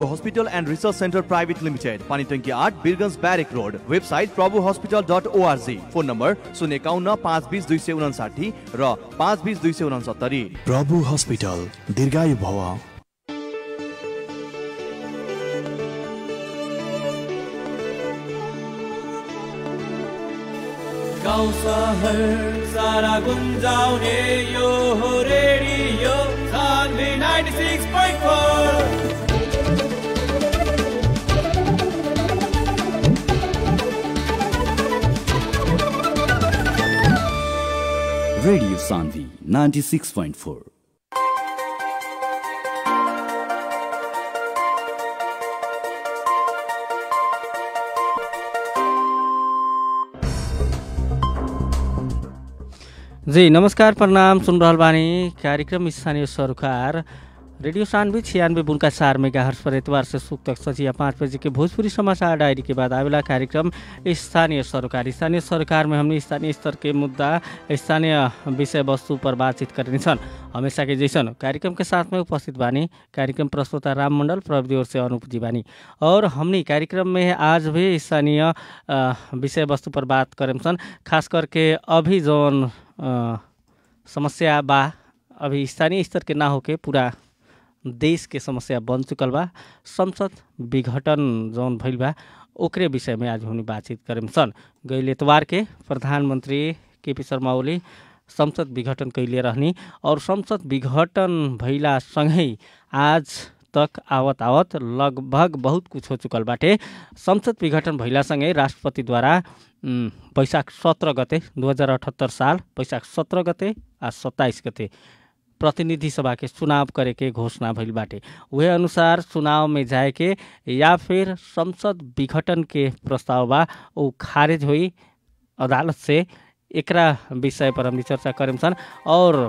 Hospital and research centre private limited पानी टंकी आठ बीरगंज बैरिक रोड website Prabhu hospital dot ORG phone number शून्य एकाउन्न पाँच बिस दुई सय उनासाठी र पाँच बिस दुई सय उनासत्तरी प्रभु हस्पिटल दीर्घायु भव गाउँ सहर सारा गुन्जाउने यो हो रेडियो सान्वी 96.4 Radio Sandhi 96.4. जी नमस्कार प्रणाम सुन रहल बानी कार्यक्रम स्थानीय सरोकार रेडियो सानवी छियानवे बुनका चार मेगा हर्ष पर एतवार से सुख तक सचिया पाँच बजे के भोजपुरी समाचार डायरी के बाद आवेला कार्यक्रम स्थानीय सरोकार स्थानीय सरोकार में हमने स्थानीय स्तर के मुद्दा स्थानीय विषय वस्तु पर बातचीत करने छन् हमेशा के जैसन कार्यक्रम के साथ में उपस्थित बानी कार्यक्रम प्रस्तुता राम मंडल प्रविधि ओर से अनूप जी बानी और हमने कार्यक्रम में आज भी स्थानीय अ, विषय वस्तु पर बात करें सन खास करके अभी जौन अ, समस्या बा अभी स्थानीय स्तर के ना होके पूरा देश के समस्या बन चुकल बा संसद विघटन जौन भइल बा ओकरे विषय में आज हमनी बातचीत करेम सन गइल एतवार के प्रधानमंत्री केपी शर्मा ओली संसद विघटन कैले रहनी और संसद विघटन भइला सँगै आज तक आवत आवत लगभग बहुत कुछ हो चुकल बाटे संसद विघटन भइलासँगै राष्ट्रपतिद्वारा उम्, वैशाख सत्र गते दू हजार अठहत्तर साल वैशाख सत्र गते आ सत्ताइस गते प्रतिनिधि सभा के चुनाव करे के घोषणा भइल बाटे उहे अनुसार चुनाव में जाए के या फिर संसद विघटन के प्रस्ताव बा ऊ खारिज हुई अदालत से एकरा विषय पर हमनी चर्चा करेम सन और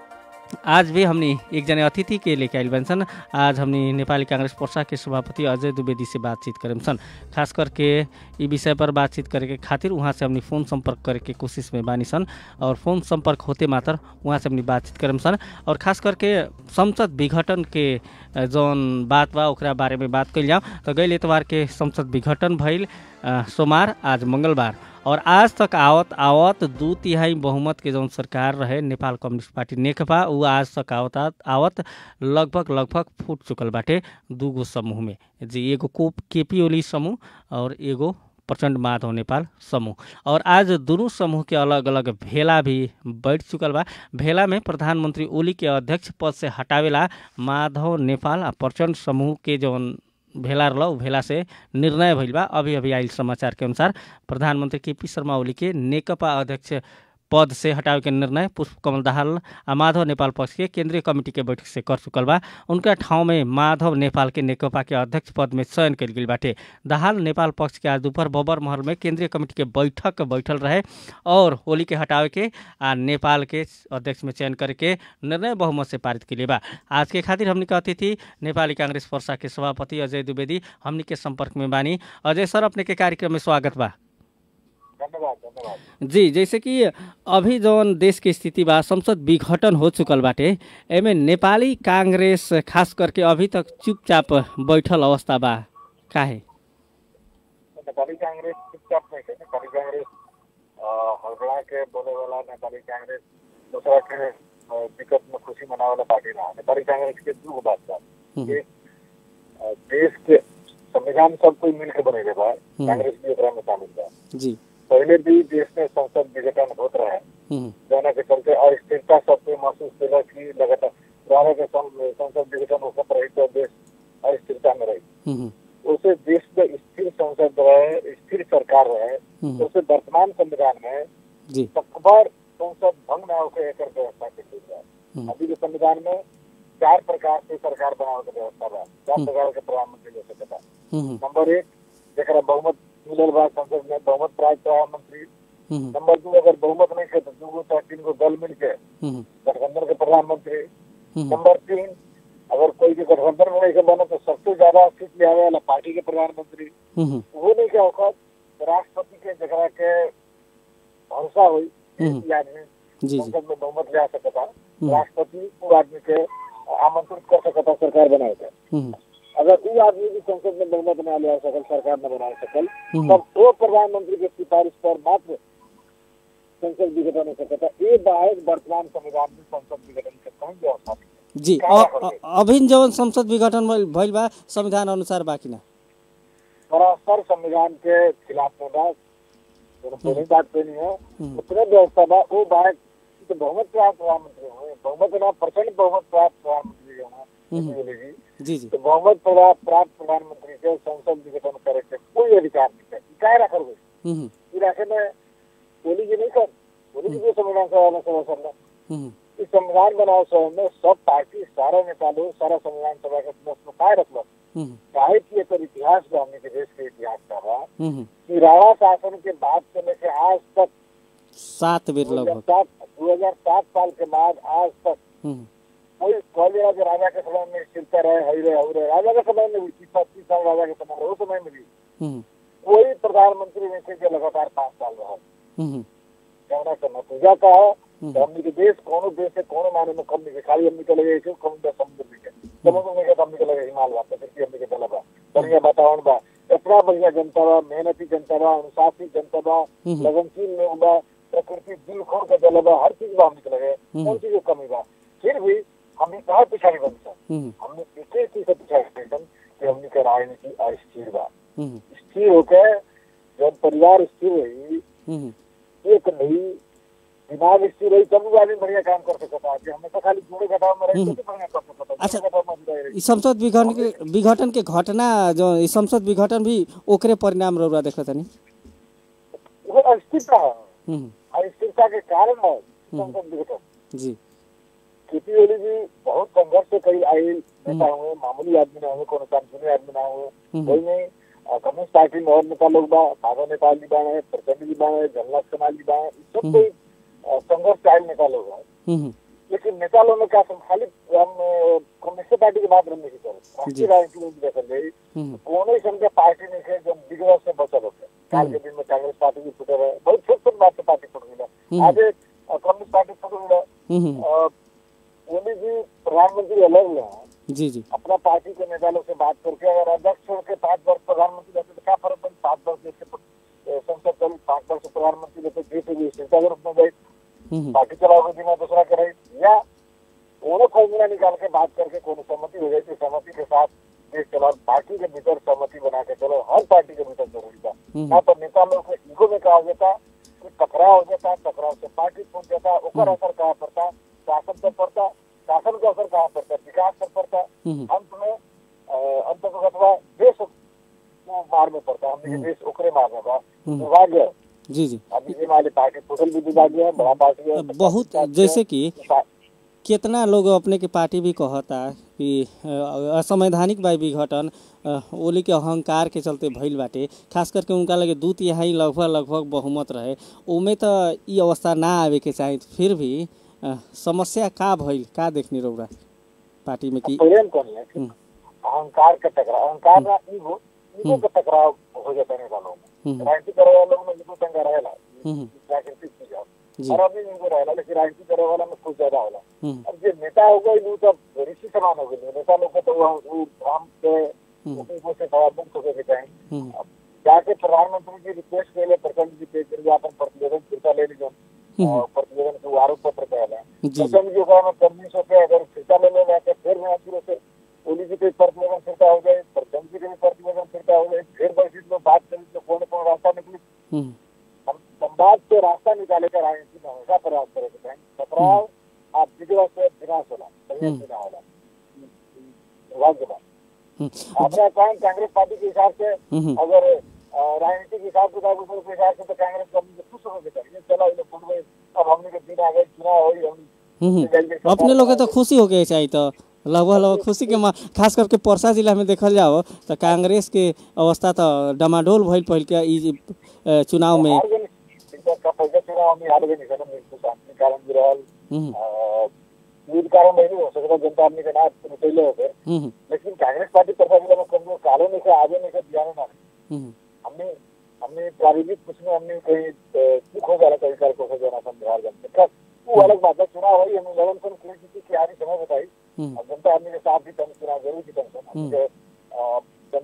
आज भी हमनी एकजना अतिथि के लेके आइल बन सन आज हमनी नेपाली कांग्रेस पर्सा के सभापति अजय द्विवेदी से बातचीत करेम सन खास करके ई विषय पर बातचीत करे के खातिर वहाँ से हमनी फोन संपर्क करे के कोशिश में बानी सन और फोन संपर्क होते मात्र वहाँ से हमनी बातचीत करेम सन और खास करके संसद विघटन के अ, जौन बात बा ओकरा बारे में बात कइल जाऊँ तो गइल एतवार के संसद विघटन भइल अ, सोमवार आज मंगलबार और आज तक आवत आवत दू तिहाई बहुमत के जौन सरकार रहे नेपाल कम्युनिस्ट पार्टी नेकपा ऊ आज तक आवत आवत लगभग लगभग फूट चुकल बाटे दूगो समूह में जी एगो को केपी ओली समूह और एगो प्रचण्ड माधव नेपाल समूह और आज दुनू समूह के अलग अलग भेला भी बैठ चुकल बा भेला में प्रधानमंत्री ओली के अध्यक्ष पद से हटावेला माधव नेपाल आ प्रचण्ड समूह के जौन भेला रहल उ भेला से निर्णय भइल बा अभी अभी आइल समाचार के अनुसार प्रधानमंत्री केपी शर्मा ओली के नेकपा अध्यक्ष पद से हटावे के निर्णय पुष्प कमल दाहाल आ माधव नेपाल पक्ष के केंद्रीय कमिटी के बैठक से कर चुकल बा उनका ठाउँ में माधव नेपाल के नेकपा के अध्यक्ष पद में चयन कल गेल बाटे दाहाल नेपाल पक्ष के आज दोपहर बबर महल में केंद्रीय कमिटी के बैठक बैठल रहे और ओली के हटावे के आ नेपाल के अध्यक्ष में चयन करके निर्णय बहुमत से पारित के बा आज के खातिर हमनी के अतिथि नेपाली कांग्रेस पर्सा के सभापति अजय द्विवेदी हमनी के संपर्क में बानी अजय सर अपने के कार्यक्रम में स्वागत बा धन्यवाद धन्यवाद जी जैसे कि अभी जौन देश के स्थिति बा संसद विघटन हो चुकल बाटे एमे नेपाली कांग्रेस खास करके अभी तक चुपचाप बैठल अवस्था बा काहे नेपाली कांग्रेस चुपचाप नहीं है नेपाली कांग्रेस अ, हड़बड़ा के बोले वाला नेपाली कांग्रेस दूसरा के अ, विकट में खुशी मनावे वाला पार्टी रहा नेपाली कांग्रेस के दू गो बात बा हम्म। एक अ, देश के संविधान सब कोई मिल के बनेले बा हम्म। कांग्रेस भी एकरा में शामिल बा जी पहले भी देश में संसद विघटन होत रहे हम्म, जाना के चलते अस्थिरता सबके महसूस कैला कि लगातार पुराने के सं- संसद विघटन होकर रही तो देश अस्थिरता में रही हम्म, उसे देश में स्थिर संसद रहे स्थिर सरकार रहे हम्म, उसे वर्तमान संविधान में जी तकबर संसद भंग न होकर एकर व्यवस्था के लिए है हम्म, अभी के संविधान में चार प्रकार से सरकार बनावे के व्यवस्था बा चार हम्म। प्रकार के प्रधानमंत्री हो सकता हम्म, नंबर एक जरा बहुमत मिलल बा संसद में बहुमत प्राप्त प्रधानमंत्री हम्म, नंबर दू अगर बहुमत नहीं है तो दू गो चाहे तीन गो दल मिल के हम्म, गठबंधन के प्रधानमंत्री हम्म, नंबर तीन अगर कोई भी गठबंधन में नहीं के बने तो सबसे ज्यादा सीट ले आवे वाला पार्टी के प्रधानमंत्री हम्म, वो नहीं क्या होगा राष्ट्रपति के जगह के भरोसा हुई हम्म। कि आदमी जी जी संसद में बहुमत ले आ सकता हम्म, राष्ट्रपति वो आदमी के आमंत्रित कर सकता सरकार बनाए के हम्म, अगर वो आदमी भी संसद में बहुमत न ले आ सकल सरकार न बना सकल हम्म। तब वो प्रधानमंत्री के सिफारिश पर मात्र संसद विघटन हो सकता ये बाहर वर्तमान संविधान में संसद विघटन के कहीं व्यवस्था नहीं है। जी का अ- होगे? अ- अभिन जवन संसद विघटन भइल- भइल बा संविधान अनुसार बाकी ना सरासर संविधान के खिलाफ में बा दोनों पहली बात पे नहीं है हम्म। उतने व्यवस्था बा वो बाहर तो बहुमत प्राप्त प्रधानमंत्री हुए बहुमत ना प्रचंड बहुमत प्राप्त प्रधानमंत्री हम्म। हुए बोलेगी जी जी तो बहुमत प्रभा- प्राप्त प्रधानमंत्री के संसद विघटन करे के कोई अधिकार नहीं है काय रखल गई हम्म, इलाके में बोली जी नहीं कर बोली जी जो संविधान सभा में सभा सर हम्म, इस संविधान बनाओ सभा में सब पार्टी सारा नेता लोग सारा संविधान सभा के सदस्य में काय रखल हम्म, काहे की एकर इतिहास बा हमने के देश के इतिहास का बा हम्म, कि राणा शासन के बाद से लेके आज तक सात बेर दो हजार लगभग सात दो हजार सात साल के बाद आज तक हम्म, कोई कॉलेज जो राजा के समय में स्थिरता रहे हईरे हईरे राजा के समय में भी तीस पच्चीस साल राजा के समय रहे, उस समय में भी हम्म, कोई प्रधानमंत्री नहीं थे जो लगातार पाँच साल रहा हम्म, कहना का नतीजा का है हम्म। कि हमने के देश कोनो देश से कोनो माने में कम नहीं के खाली हमने के लगे छे कम दे समुद्र में के समुद्र में के तो हमने के लगे हिमालय बा प्रकृति हमने के चला बा बढ़िया वातावरण बा इतना बढ़िया जनता बा मेहनती जनता बा अनुशासित जनता बा हम्म। लगनशील लोग बा प्रकृति दिल खोल के चला बा हर चीज बा हमने के लगे हम्म। कौन चीज के कमी बा फिर भी हमने कहा पिछाड़ी बन सा हम्म, हमने एक एक चीज से पिछाड़ी बन कि हमने के राजनीति अस्थिर बा हम्म, स्थिर होके जब परिवार स्थिर रही हम्म, एक नहीं दिमाग स्थिर रही तब भी आदमी बढ़िया काम कर सकता है कि हमेशा खाली जोड़े घटाव में रही तो बढ़िया कर सकता है अच्छा। जोड़े घटाव में जुड़ाई रही ई संसद विघटन के विघटन के घटना जो ई संसद विघटन भी ओकरे परिणाम रौरा देखत तनी वो अस्थिरता है हम्म, अस्थिरता के कारण है संसद विघटन जी केपी ओली जी बहुत संघर्ष से कई आए नेता हुए मामूली आदमी ना हुए कोनो कानूनी आदमी ना हुए हम्म। कोई नहीं अ, कम्युनिस्ट पार्टी में और नेता लोग बा माधव नेपाल जी बाणे प्रचंड जी बाणे जननाथ समाज जी बाणे ई सब कोई अ, संघर्ष से आए नेता लोग हैं हम्म, लेकिन नेता लोग में क्या सम- खाली हम अ, कम्युनिस्ट पार्टी की बात नहीं कर राष्ट्रीय राजनीति में भी देखल जाए हम्म, कोनो ही समझे पार्टी नहीं है जो बिगड़े से बचल होते काल के दिन में कांग्रेस पार्टी भी फुटे रहे बहुत छोट छोट बात से पार्टी फुट गई आज एक, अ, कम्युनिस्ट पार्टी फुट गई हम्म, अ, मोदी जी प्रधानमंत्री अलग हुए हैं जी जी अपना पार्टी के नेता लोग से बात करके अगर अध्यक्ष छोड़ के पांच वर्ष प्रधानमंत्री रहते तो क्या फर्क पड़े पांच वर्ष देश के अ, संसद चली पांच वर्ष प्रधानमंत्री रहते देश की स्थिरता के रूप में गई हम्म, पार्टी चलाओगे बिना दूसरा करे या कोनो फॉर्मूला निकाल के बात करके कोनो सहमति हो जाए तो सहमति के साथ देश चलाओ पार्टी के भीतर सहमति बना के चलो हर पार्टी के भीतर जरूरी था हम्म। ना तो नेता लोग के ईगो में कहा हो जाता कि टकराव हो जाता टकराव से पार्टी टूट जाता ओकर असर कहाँ पड़ता शासन पर पड़ता शासन का असर कहाँ पड़ता विकास पर पड़ता हम्म, अंत में अ, अंत में अथवा देश को मार में पड़ता हमने के देश ओकरे मार में बा हम्म। दुर्भाग्य जी जी अभी ये वाली पार्टी टोटल भी दुर्भाग्य है बड़ा पार्टी है बहुत जैसे कि पा- कितना लोग अपने के पार्टी भी कहता कि अ, असंवैधानिक बा विघटन अ, ओली के अहंकार के चलते भइल बाटे खास करके उनका लगे दू तिहाई लगभग लगभग बहुमत रहे ओमे तो ई अवस्था ना आवे के चाही फिर भी अ, समस्या का भइल का देखनी रौरा पार्टी में कि प्रेम कौन है कि हम्म। अहंकार का टकराव अहंकार ना ईगो ईगो का टकराव हो जाता है नेता लोग हम्म। में राजनीति करे वाले लोग में ईगो तंगा रहेला हम्म, प्राकृतिक चीज है जी। और अभी ईगो रहेला लेकिन राजनीति करे वाला में कुछ ज्यादा होला हम्म, अब जो नेता हो गए वो तो ऋषि समान हो गए नेता लोग को तो वो वो हम से ईगो से थोड़ा मुक्त होकर के चाहिए हम्म, अब जाके प्रधानमंत्री जी रिक्वेस्ट के लिए प्रचंड जी पे फिर अपन प्रतिवेदन फिरता ले लीजिए हम्म। और प्रतिवेदन के आरोप पत्र कहला जी जी प्रचंड जी का कन्विंस होकर अगर फिरता ले लेगा तो फिर मैं फिर से ओली जी पे प्रतिवेदन फिरता हो जाए प्रचंड जी के भी प्रतिवेदन फिरता हो जाए फिर बैठक में बात करें तो कौन कौन रास्ता निकली हम्म, हम संवाद से रास्ता निकाले का राजनीति में हमेशा प्रयास करे के चाहिए टकराव आप बिगड़ा से विनाश होला संयम बिना होला दुर्भाग्य बात हम्म, अपना कौन कांग्रेस पार्टी के हिसाब से हम्म, अगर अ, राजनीति के हिसाब किताब उस के हिसाब से तो कांग्रेस को हमने खुश होकर चाहिए चलो ये फुट गए अब हमने के दिन आ गए चुनाव हो हम हम्म। अपने लोग के तो खुशी होके चाहिए तो लगभग लगभग खुशी के मा- खास करके परसा जिला में देखल जाओ तो कांग्रेस के अवस्था तो डमाडोल भइल पहिल के ई अ, चुनाव में हार गए नहीं। का पैसा चुनाव हमने हार गए नहीं सर मृत्यु शांति कारण भी रहल हम्म, अ, युद्ध कारण नहीं हो सकता जनता आदमी के ना पहले हो गए हम्म, लेकिन कांग्रेस पार्टी परसा जिला में कमजोर कालो नहीं से आगे नहीं से दिया ना हम्म, हमने हमने प्राविधिक कुछ में हमने कहीं अ, चूक हो गया कई साल को हो जाना हम बिहार जनता का वो अलग बात है चुनाव हुई हमने लगन सन की की आरी समय बताई हम्म, और जनता आदमी के साथ भी तम चुनाव जरूर की तम हमने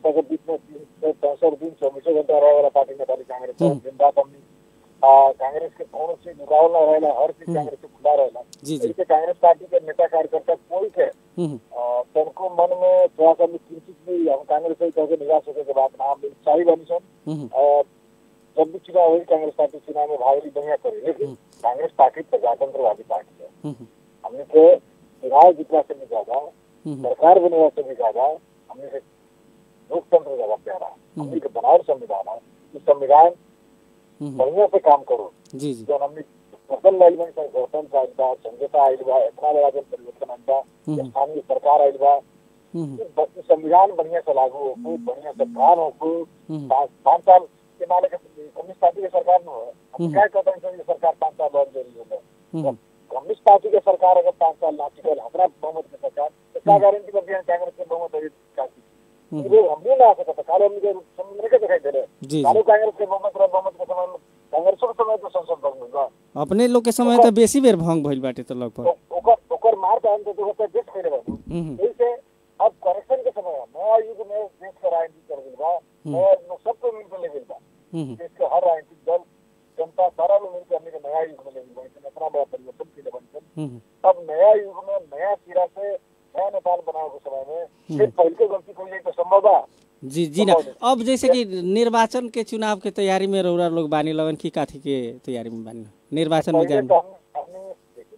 जनता के बीच में तीन सौ पैंसठ दिन चौबीसों घंटा रहे वाला पार्टी नेपाली कांग्रेस है दिन रात हमनी आ, कांग्रेस के कौन सी रुकावल ना रहेला हर चीज कांग्रेस के खुला रहेला जी, जी। इससे कांग्रेस पार्टी के नेता कार्यकर्ता कोई के हम्म, आ, तनको मन में थोड़ा सा भी किंचित भी हम कांग्रेस से कह के निराश होने के बाद हम उत्साही बनी सन हम्म, और जब भी चुनाव हुई कांग्रेस पार्टी चुनाव में भाग ली बढ़िया करी लेकिन कांग्रेस पार्टी प्रजातंत्रवादी पार्टी है हम्म, हमने के चुनाव जीतना से भी ज्यादा हम्म, सरकार बनने से भी ज्यादा हमने से लोकतंत्र ज्यादा प्यारा है। हमने के बनावट संविधान है इस संविधान हम्म, बढ़िया से काम करो जी जी जो हमने फसल लाइल में गठबंधन आइल बा समझौता आइल बा इतना बड़ा जन परिवर्तन आइल बा हम्म। स्थानीय सरकार आइल बा हम्म, कि ब- संविधान बढ़िया से लागू हो बढ़िया से काम हो हम्म। पाँच पाँच साल के माले के कम्युनिस्ट पार्टी के सरकार में हो हम हम्म। क्या कहते हैं कि सरकार पाँच साल बहुत जरूरी हो हम्म, कम्युनिस्ट पार्टी के सरकार अगर पाँच साल ना टिकल हमारा बहुमत के सरकार तो क्या गारंटी करती है कांग्रेस के बहुमत है हम्म। वो हम भी ना आ सकता काले हम मुझे समझ के दिखाई दे रहे जी जी काले कांग्रेस के बहुमत रहे बहुमत के समय में कांग्रेस के समय तो संसद भंग हुआ अपने लोग के समय तो बेसी बेर भंग भइल बाटे तो लगभग तो ओकर ओकर मार दान तो होता देश करे बाबू हम्म, जैसे अब करेक्शन के समय है नया युग में देश के राजनीति कर गइल बा नया युग में सबको मिलकर ले गइल बा हम्म, देश के हर राजनीतिक दल जनता सारा लोग मिलकर हमने के नया युग में ले गइल बा इसमें इतना बड़ा परिवर्तन के लिए बन हम्म, अब नया युग में नया सिरा से नया नेपाल बनाए के समय में फिर पहले के गलती कोई नहीं तो संभव बा जी जी ना अब जैसे कि निर्वाचन के चुनाव के तैयारी में रौरा लोग बानी लगन की काथी के तैयारी में बानी निर्वाचन में पहले जाए तो हम हमने देखिए,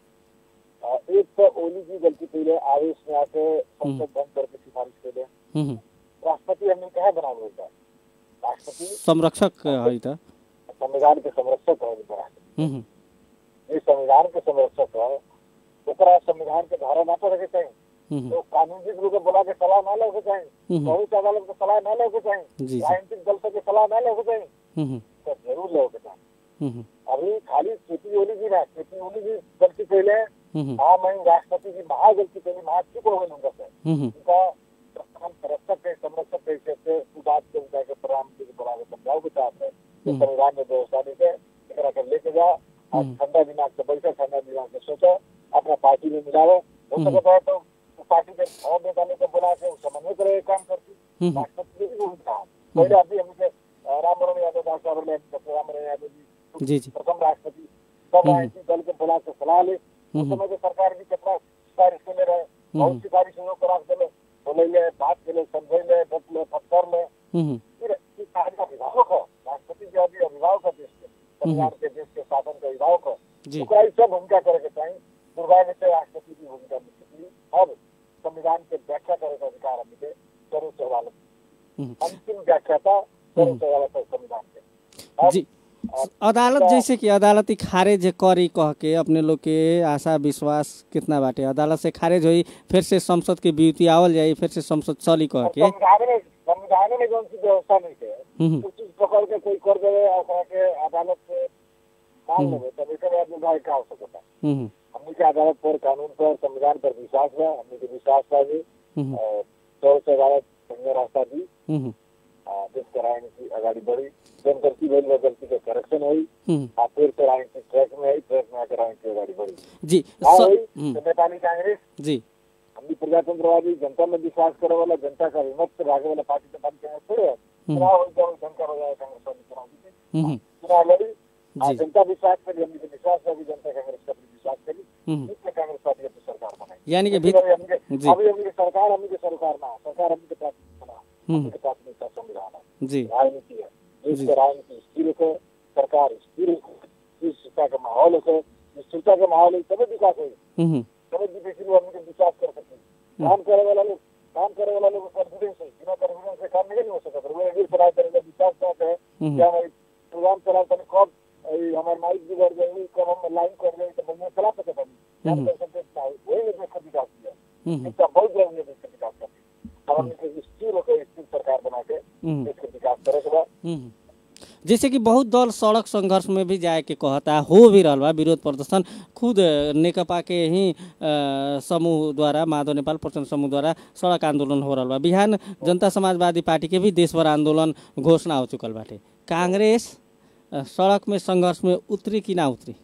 अ, एक तो ओली की गलती पहले आवेश में आके संसद भंग करके सिफारिश कर दे हम्म, राष्ट्रपति हमने कहा बना बोलता राष्ट्रपति संरक्षक है त संविधान के संरक्षक है बना हम्म, ये संविधान के संरक्षक है ओकरा संविधान के धारा ना रखे चाहिए हम्म, तो कानूनी रूप के बोला के सलाह ना लेके चाहिए हम्म। बहुत अदालत के सलाह ना लेके जी, चाहिए जी। राजनीतिक दल से के सलाह ना लेके चाहिए हम्म, तो जरूर लेके चाहिए हम्म, अभी खाली केपी ओली जी ना केपी ओली जी गलती पहले हम्म, हाँ मैं राष्ट्रपति की महा गलती पहले महा चुप हो गए उनका से हम्म, उनका हम संरक्षक है संरक्षक कैसे थे तू बात के उनका के प्रणाम के बना के समझाओ के साथ है कि संविधान में व्यवस्था नहीं है एकरा के लेके जा आज ठंडा दिमाग से बैठो ठंडा दिमाग से सोचो अपना पार्टी में मिलाओ हो सकता है तो पार्टी के और नेता लोग को बुला के समन्वय करे काम करती हम्म। राष्ट्रपति भी उनका पहले अभी हमने राम मनोहर यादव डॉक्टर राम मनोहर यादव जी जी जी प्रथम राष्ट्रपति सब राजनीतिक दल के बुला के सलाह ले उस समय के सरकार भी कितना सिफारिश के ले रहे बहुत सिफारिश लोग करा के बोले ले बात के ले समझे ले बत ले फटकर ले हम्म, फिर इस कार्य का अभिभावक है राष्ट्रपति जी अभी अभिभावक है देश के संविधान के देश के शासन के अभिभावक है जी। ओकरा ई सब भूमिका करे के चाहिए दुर्भाग्य से राष्ट्रपति की भूमिका निकली अब संविधान के व्याख्या करे का अधिकार हमने के सर्वोच्च अदालत हम्म। अंतिम व्याख्याता सर्वोच्च अदालत है संविधान के अब जी अदालत जैसे कि अदालती खारिज करी कह के अपने लोग के आशा विश्वास कितना बाटे अदालत से खारिज होई फिर से संसद के बीती आवल जाई फिर से संसद चली कह के संविधान में संविधान में जौन सी व्यवस्था नहीं है हम्म, कुछ चीज पकड़ के कोई कर देवे और ओकरा के अदालत से मान लेवे तब एकर बाद विभाग का हो सकता है हम्म, हमने के अदालत पर कानून पर संविधान पर विश्वास है हमने के विश्वास था जी हम्म, और सौ से अदालत बढ़िया रास्ता दी हम्म, आ, देश के राजनीति अगाडि बढ़ी जन गलती भइल बा गलती के करेक्शन हुई हम्म, आ फिर से राजनीति ट्रैक में आई ट्रैक में आकर राजनीति अगाडि बढ़ी जी हाँ स- हुई हम्म, तो नेपाली कांग्रेस जी हमनी प्रजातंत्रवादी जनता में विश्वास करे वाला जनता का विमत से भागे वाला पार्टी से पार्टी कांग्रेस थोड़े है चुनाव हो जाए जनता हो जाए कांग्रेस वाली चुनाव जीती हम्म, चुनाव लड़ी आ, जी। जनता विश्वास करी हमने के विश्वास है कि जनता कांग्रेस का भी विश्वास करी हम्म, इसलिए कांग्रेस पार्टी अपनी सरकार बनाई यानी कि अभी भीत हमनी के- जी। अभी हमनी के सरकार हमनी के सरकार ना सरकार हमनी के प्राथमिकता ना हमनी के प्राथमिकता संविधान है जी राजनीति है देश जी। के राजनीति स्थिर हो सरकार स्थिर हो स्थिरता का माहौल हो स्थिरता का माहौल है तभी विकास होगी हम्म, तभी विदेशी लोग हमने विश्वास कर सकते हैं काम करे वाला लोग काम करे वाला लोग कॉन्फिडेंस है बिना कॉन्फिडेंस से काम नहीं हो सकता वो एक चला करेगा विश्वास करते हैं हम्म। कि हमारी प्रोग्राम चला तनी कब ई हमारे माइक बिगड़ गई कब हम लाइन कर गई तो बढ़िया चला सकते हैं काम कर सकते हैं वही देश का विकास किया हम्म, इसका बहुत जरूरी है देश का विकास करना और हमने स्थिर होकर स्थिर सरकार बना के हम्म। देश का विकास करे के बाद हम्म। जैसे कि बहुत दल सड़क संघर्ष में भी जाए के कहता हो भी रहल बा विरोध प्रदर्शन खुद अ, नेकपा के ही अ, समूह द्वारा माधव नेपाल प्रचण्ड समूह द्वारा सड़क आंदोलन हो रहल बा बिहान जनता समाजवादी पार्टी के भी देशभर आंदोलन घोषणा हो चुकल बाटे कांग्रेस अ, सड़क में संघर्ष में उतरी कि ना उतरी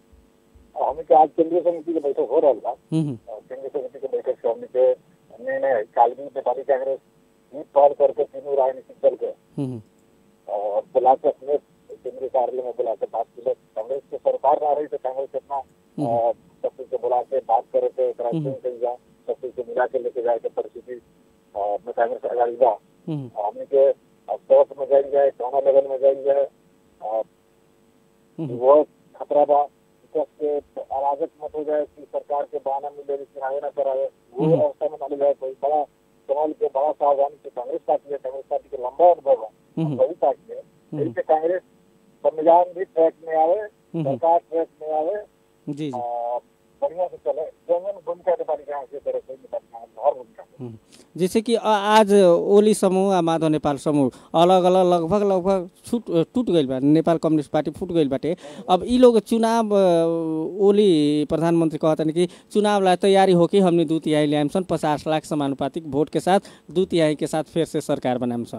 और हमें के आज केंद्रीय समिति के बैठक हो रहा था हम्म, और केंद्रीय समिति के बैठक से हमने के निर्णय कालवी नेपाली कांग्रेस जीत पार करके तीनों राजनीतिक दल के हम्म, और बुला के अपने केंद्रीय कार्यालय में बुला के बात की कांग्रेस की सरकार ना रही तो कांग्रेस इतना अ, सब कुछ को बुला के बात करे थे एकरा हम्म। चेंज करी जाए सब कुछ को मिला के लेके जाए के परिस्थिति अ, में कांग्रेस आगाड़ी बा हम्म, हमने के अब सोच में जाई जाए कौना लेवल में जाई जाए अ, हम्म। वो खतरा बा विकास के अराजक मत हो जाए कि सरकार के बहाना मिले चुनाव न कराए वो हम्म। अवस्था में न ले जाए कोई बड़ा कमाल के बड़ा सावधानी से कांग्रेस पार्टी है कांग्रेस पार्टी के लंबा अनुभव है हम्म। वही पार्टी है हम्म। इससे कांग्रेस संविधान भी ट्रैक में आवे हम्म। सरकार ट्रैक में आवे जी जी अ, बढ़िया से चले जंगन भूमिका के पार्टी यहाँ से तरह कोई नहीं पार्टी हर भूमिका हम्म। जैसे कि आ- आज ओली समूह आ माधव नेपाल समूह अलग अलग लगभग लगभग छूट टूट गईल बा नेपाल कम्युनिस्ट पार्टी फूट गईल बाटे अब ई लोग चुनाव अ, ओली प्रधानमंत्री कहतन कि चुनाव ला तैयारी हो कि हमने दू तिहाई ल्याम सन पचास लाख समानुपातिक वोट के साथ दू तिहाई के साथ फिर से सरकार बनाम सन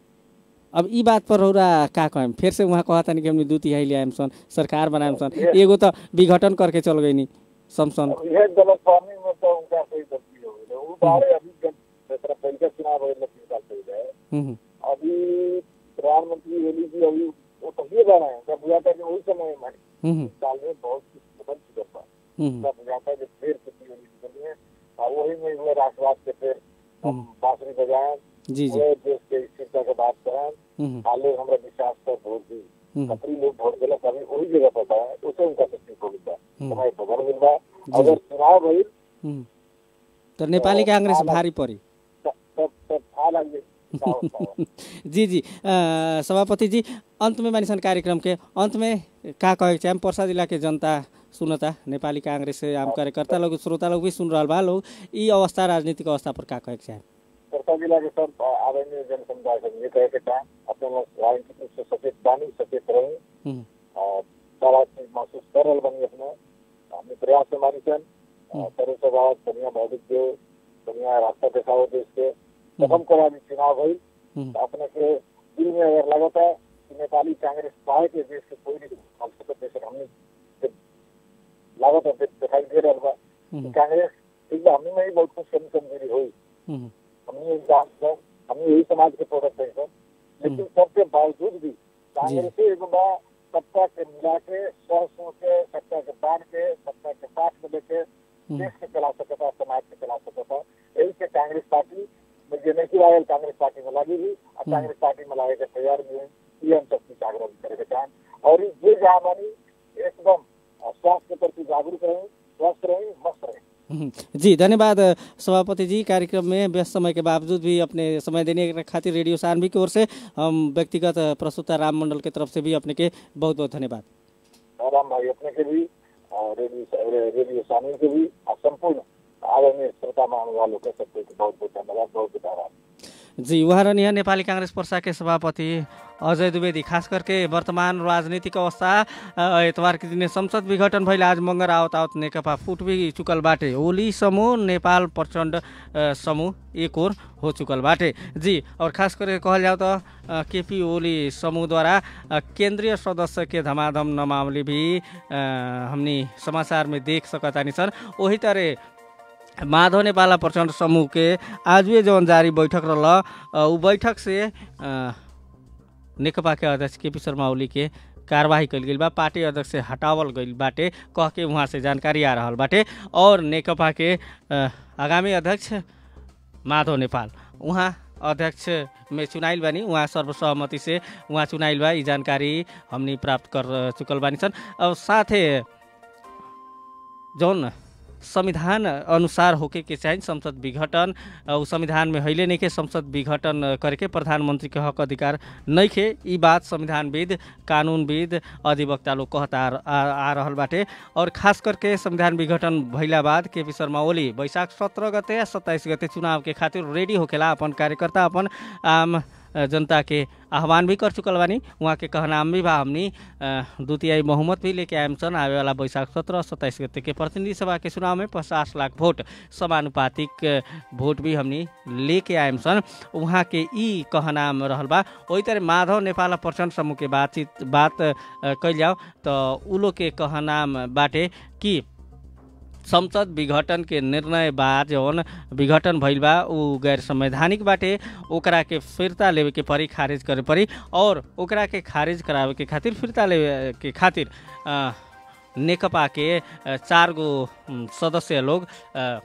अब ई बात पर रौरा का कहें फिर से वहाँ कहतन कि हमने दू तिहाई ल्याम सन सरकार बनाम सन एगो तो विघटन करके चल गई नी समसन अब यह गलत फहमी में तो उनका कोई गलती हो गई वो बारे अभी जब तरह पहले का चुनाव हो तीन साल पहले है हम्म, अभी प्रधानमंत्री ओली जी अभी वो तो ये बना है जब बुझाता है कि वही समय में हम्म, साल में बहुत कुछ बदल चुका था हम्म, तब बुझाता है कि फिर किसी ओली जी बनी है और वही में हुए राष्ट्रवाद के फिर हम बांसुरी बजाएं जी जी हुए देश के स्थिरता के बात करें हम्म, हाले हमरा विश्वास पर वोट दी हम्म, कतरी लोग वोट दिला कभी वही जगह पर है उसे उनका तकलीफ हो गया हम्म। समय बदल मिल रहा अगर चुनाव भई हम्म। तो नेपाली कांग्रेस भारी परी तब तब तब था लगे क्या होता है जी जी अ, सभापति जी अंत में मानिसन कार्यक्रम के अंत में का कहे के चाहे पर्सा जिला के जनता सुनता नेपाली कांग्रेस से आम कार्यकर्ता लोग श्रोता लोग भी सुन रहा बा लोग ई अवस्था राजनीतिक अवस्था पर का कहे के चाहे सरसा जिला के सब आदरणीय जन समुदाय से ये कहे के चाहें अपने लोग राजनीतिक रूप से सचेत बानी सचेत रही हम्म, और सारा चीज महसूस कर रहे बनी अपने अपने प्रयास से मानी सन सर्व स्वभाव बढ़िया बौद्धिक देव बढ़िया रास्ता दिखाओ देश के प्रथम को अभी चुनाव हुई हम्म, तो अपने के दिल में अगर लगता है कि नेपाली कांग्रेस पाए के देश के कोई नहीं हम सब देश हमने से लागत है दिखाई दे रहा बा कि हम्म, कांग्रेस ठीक बा हमने में ही बहुत कुछ कमी कमजोरी हुई हम्म, हमने यही जान सर हमने यही समाज के प्रोडक्ट है सर लेकिन सबके बावजूद भी कांग्रेस ही एक बार सत्ता के मिला के सौ सौ के सत्ता के बांध के सत्ता के साथ में लेके देश के चला सकता समाज के चला सकता यही से कांग्रेस पार्टी में जे नहीं आयल कांग्रेस पार्टी में लगी हुई और कांग्रेस पार्टी में लागे के तैयार भी हुई ये हम सबकी जागरूक करे के चाहें और ये जहाँ बनी एकदम अ, स्वास्थ्य के प्रति जागरूक रही स्वस्थ रही मस्त रही हम्म। जी धन्यवाद सभापति जी कार्यक्रम में व्यस्त समय के बावजूद भी अपने समय देने के खातिर रेडियो सानवी की ओर से हम व्यक्तिगत प्रस्तुता राम मंडल की तरफ से भी अपने के बहुत बहुत धन्यवाद राम भाई अपने के भी और रेडियो रेडियो सानी के भी और संपूर्ण आदरणीय श्रोता मान वालों के सबको बहुत बहुत धन्यवाद बहुत बहुत आभार जी उहाँ रहनिया नेपाली काङ्ग्रेस पर्सा के सभापति अजय द्विवेदी खास करके वर्तमान राजनीतिक अवस्था अ, एतबार के दिने संसद विघटन भइल आज मंगर आवत आवत नेकपा फुट भी चुकल बाटे ओली समूह नेपाल प्रचण्ड अ, समूह एक ओर हो चुकल बाटे जी और खास करके कहल जाओ तो अ, केपी ओली समूहद्वारा अ, केंद्रीय सदस्य के धमाधम न मामले भी अ, हमनी समाचार में देख सकतानी सन वही तरह माधव नेपाल प्रचण्ड समूह के आजुए जौन जारी बैठक रहल अ, उ बैठक से अ, नेकपा के अध्यक्ष केपी शर्मा ओली के कारवाही कल गई बा पार्टी अध्यक्ष से हटावल गई बाटे कह के वहाँ से जानकारी आ रहल बाटे और नेकपा के अ, आगामी अध्यक्ष माधव नेपाल उहाँ अध्यक्ष में चुनाइल बानी उहाँ सर्वसहमति से उहाँ चुनाइल बा ई जानकारी हमनी प्राप्त कर चुकल बानी सन अब साथे जौन संविधान अनुसार होके के चाहिँ संसद विघटन अ, उ संविधान में हइले नइखे संसद विघटन अ, करके प्रधानमंत्री के हक अधिकार नइखे ई बात संविधानविद कानूनविद अधिवक्ता लोग कहता आ, आ, आ रहल बाटे और खास करके संविधान विघटन भइला बाद केपी शर्मा ओली वैशाख सत्रह गते या सत्ताइस गते चुनाव के खातिर रेडी होकेला अपन कार्यकर्ता अपन आम अ, जनता के आह्वान भी कर चुकल बानी वहाँ के कहनाम भी बा हमनी अ, द्वितीय बहुमत भी लेके आएम सन आवे वाला वैशाख सत्रह सत्ताइस गते के प्रतिनिधि सभा के चुनाव में पचास लाख वोट समानुपातिक अ, वोट भी हमनी लेके आएम सन वहाँ के ई कहनाम रहल बा वही तरह माधव नेपाल प्रचण्ड समूह के बातचीत बात अ, कइल जाओ तो उ लोग के कहनाम बाटे कि संसद विघटन के निर्णय बा जौन विघटन भइल बा उ गैर संवैधानिक बाटे ओकरा के फिरता लेवे के परी खारिज करे परी और ओकरा के खारिज करावे के खातिर फिरता लेवे के खातिर अ, नेकपा के अ, चार गो उम, सदस्य लोग अ,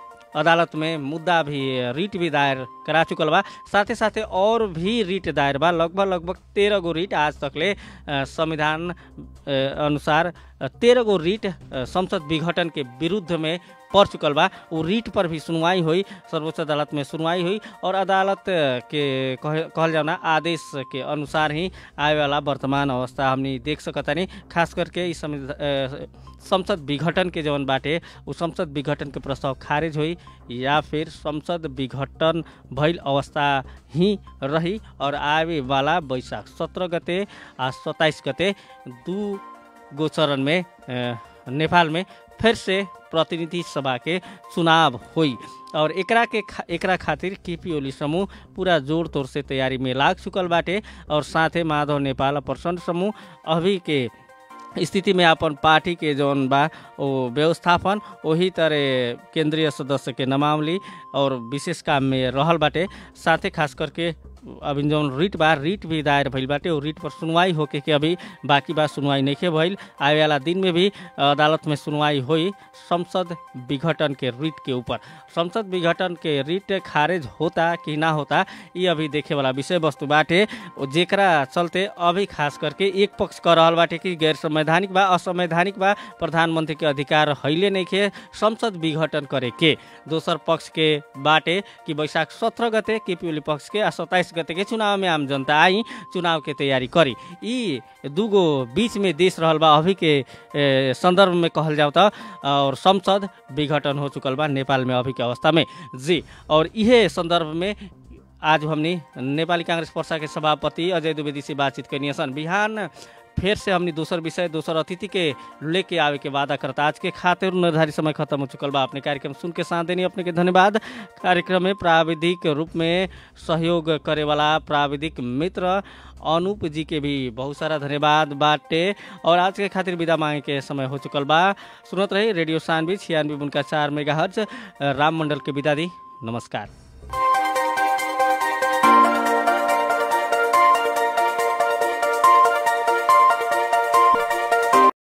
अदालत में मुद्दा भी रिट भी दायर करा चुकल बा साथे साथे और भी रिट दायर बा लगभग लगभग तेरह गो रिट आज तकले अ, संविधान अ, अनुसार तेरह गो रिट अ, संसद विघटन के विरुद्ध में पड़ चुकल बा उ रिट पर भी सुनवाई हुई सर्वोच्च अदालत में सुनवाई हुई और अदालत के कहे कहल जाओ ना आदेश के अनुसार ही आए वाला वर्तमान अवस्था हमनी देख सकतानी खास करके इस संविध- अ, संसद विघटन के जौन बाटे उ संसद विघटन के प्रस्ताव खारिज हुई या फिर संसद विघटन भइल अवस्था ही रही और आवे वाला बैशाख सत्रह गते आ सत्ताइस गते दू गो चरण में अ, नेपाल में फिर से प्रतिनिधि सभा के चुनाव हुई और एकरा के खा, एकरा खातिर केपी ओली समूह पूरा जोड़ तोड़ से तैयारी में लाग चुकल बाटे और साथे माधव नेपाल और प्रचण्ड समूह अभी के स्थिति में अपन पार्टी के जौन बा वो व्यवस्थापन वही तरह केंद्रीय सदस्य के नमावली और विशेष काम में रहल बाटे साथे खास करके अभी जौन रिट बा रिट भी दायर भइल बाटे और रिट पर सुनवाई होके के अभी बाकी बात सुनवाई नहीं भइल आए वाला दिन में भी अदालत में सुनवाई हुई संसद विघटन के रिट के ऊपर संसद विघटन के रिट खारिज होता कि ना होता ये अभी देखे वाला विषय वस्तु बाटे जेकरा चलते अभी खास करके एक पक्ष कह रहल बाटे कि गैर संवैधानिक बा असंवैधानिक बा प्रधानमंत्री के अधिकार हैले नहीं खे संसद विघटन करे के दोसर पक्ष के बाटे कि बैशाख सत्रह गते केपी ओली पक्ष के आ सत्ताइस गते के चुनाव में आम जनता आई चुनाव के तैयारी करी ई दूगो बीच में देश रहल बा अभी के ए, संदर्भ में कहल जाओ त और संसद विघटन हो चुकल बा नेपाल में अभी के अवस्था में जी और इहे संदर्भ में आज हमनी नेपाली कांग्रेस पर्सा के सभापति अजय द्विवेदी से बातचीत करनी सन बिहान फिर से हमनी दूसर विषय दूसर अतिथि के लेके आवे के वादा करता आज के खातिर निर्धारित समय खत्म हो चुकल बा अपने कार्यक्रम सुन के साथ देनी अपने के धन्यवाद कार्यक्रम में प्राविधिक रूप में सहयोग करे वाला प्राविधिक मित्र अनूप जी के भी बहुत सारा धन्यवाद बाटे और आज के खातिर विदा मांगे के समय हो चुकल बा सुनत रही रेडियो सानवी छियानवे उनका चार मेगा राम मंडल के विदा दी नमस्कार